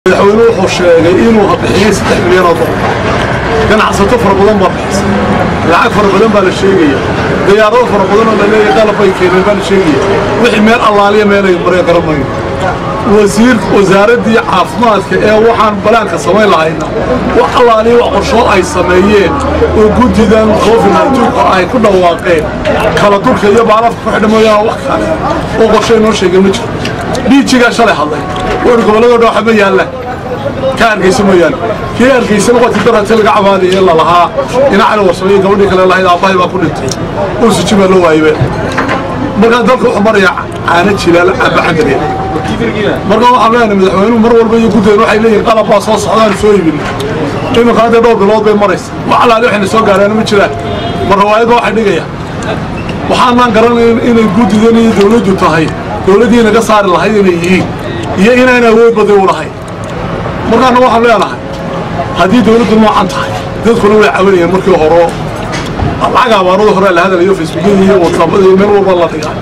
madaxweyne wuxuu sheegay inuu bixiyey saddex milyan oo dolar ganacsato fara badan baa bixisa lacag fara badan baa la sheegaya diyaarado fara badan oo la leeyahay qalab bay keeneen baa la sheegaya wixii meel allaaliya meelay mareen garamayo wasiir wasaaraddii caafimaadka ee waxaan balaanka samayn lahayna wax allaaliya wax qorshood ay sameeyeen oo guddidan covid naytuunka ay ku dhawaaqeen kala dulka iyo baalafka ku xidha mooyaane wax kale oo qorshay noo sheegay ma jiro dhiijigaa shalay hadlay wuxuhi gobolladoo dhan waxa ma yaalla ka hargeysa mooyaane kii hargeysana wati darate laga cabaadaya in la lahaa inacali warsamay gabadhii kale lahayd aabbahay baa ku dhintay ursuji baa loo waaybe markaa dalka wuxuu marayaa caano jilaal abacandariya marka waxaan leenahay madaxweynuhu mar walba iyo guddeen waxay leeyihin qalab baa soo socdaan soo iibin iminka hadda dhowr bilood bay maraysa wax allaali waxayna soo gaareen ma jiraan mar rawaayadba waxay dhigaya waxaanaan garanayn inay guddidan iyo dawladdu tahay dawladdii naga saari lahayd inay yihiin iyo inaan awood baday u lahayn markaana waxaan leenahay haddii dawladdu noocan tahay dadkuna way caawinayeen markii horo lacag abaarada hore la hadalayo facebookyada iyo whatsappada iyo meel walba la dhigaa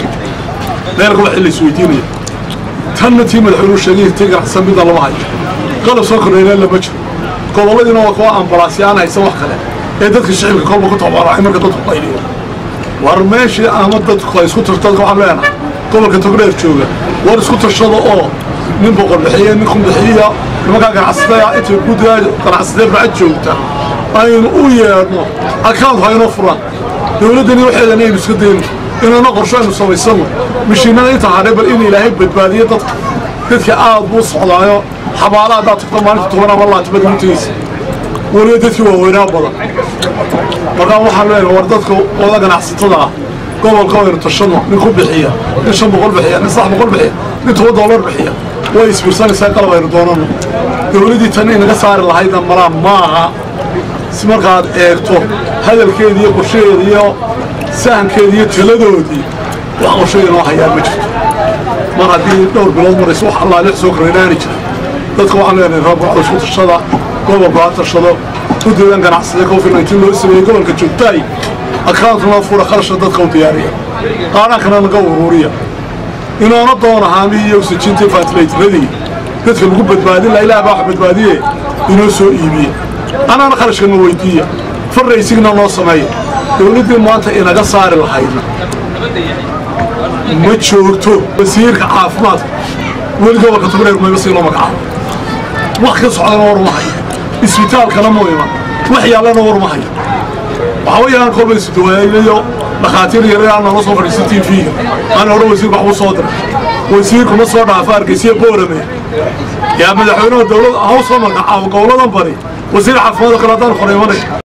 reerka waxii la isweydiinaya tanna tii madaxweynuhu sheegay tii ganacsan midna lama hayo qalab soo kordhayna lama jiro gobolladiina waa kuwa ambalaasya aan haysan wax kale ee dadka shicibka kolba ku tabaaracay marka dadku qayliyo war meeshii ama dadku ay isku tarto dadka waxaan leenahay gobolka togdheer jooga war isku tashada oo nin boqol bixiye nin kun bixiya nimankaa ganacsatada intay guddiga ganacsatee bacad joogta aynu u yeedhno akauntu haynoo furaan dawladdani waxeedana aynu iska dayno inana qorsho aynu samaysano mishiinada inta hadhay bal in ilaahay badbaadiyo dadka dadka aad buu socdaayo xabaala haddaad tagto maalinta toban ama laatibad mutaysa weliba dadkii waaweynaa badan markaa waxaan leenahay war dadka wada ganacsatada ah gobolka waynu tashano nin ku bixiya nin shan boqol bixiya nin saddex boqol bixiya nin toban doolar bixiya way isbiirsanaysaa qalab aynu doonano dawladdii tan inaga saari lahaydna malaa maaha si markaad eegto hadalkeedii iyo qorshaheedii iyo sahankeedii iyo taladoodii wax qorshay inoo hayaan ma jirto mar haddii dhowr bilood marayso wax allaali soo koraynaani jira dadka waxaan leenahay rabka isku tashada gobolku ha tashado guddidan ganacsada covid nineteen loo sameeyey gobolka joogtaay akauntuna fura kharashka dadka u diyaariya qaadhankana naga uruuriya inoona doona haamihii iyo oxijintii faatilaytiradii dadka lagu badbaadin laha ilaah baa wax badbaadiye inoo soo iibiye anaana kharashkana weydiiya farraysigna noo sameeya dawladdii maanta inaga saari lahayna ma joogto wasiirka caafimaadka weli gobolka togdheer mayba sii loo magacaabo wax ka socdana war ma hayo isbitaalkana mu iman wax yaallana war ma hayo waxaa weeyaan kolba isduwaayo dhakhaatiir yaraa nala soo fadhiisa t v-ga ana hore wasiirka waxbuu soo diray wasiirku ma soo dhaafa hargeysiya boorame yaa madaxweynaha dawlad haw soo magacaabo goboladan bari wasiir caafimaadka kale haddaan qoray imanay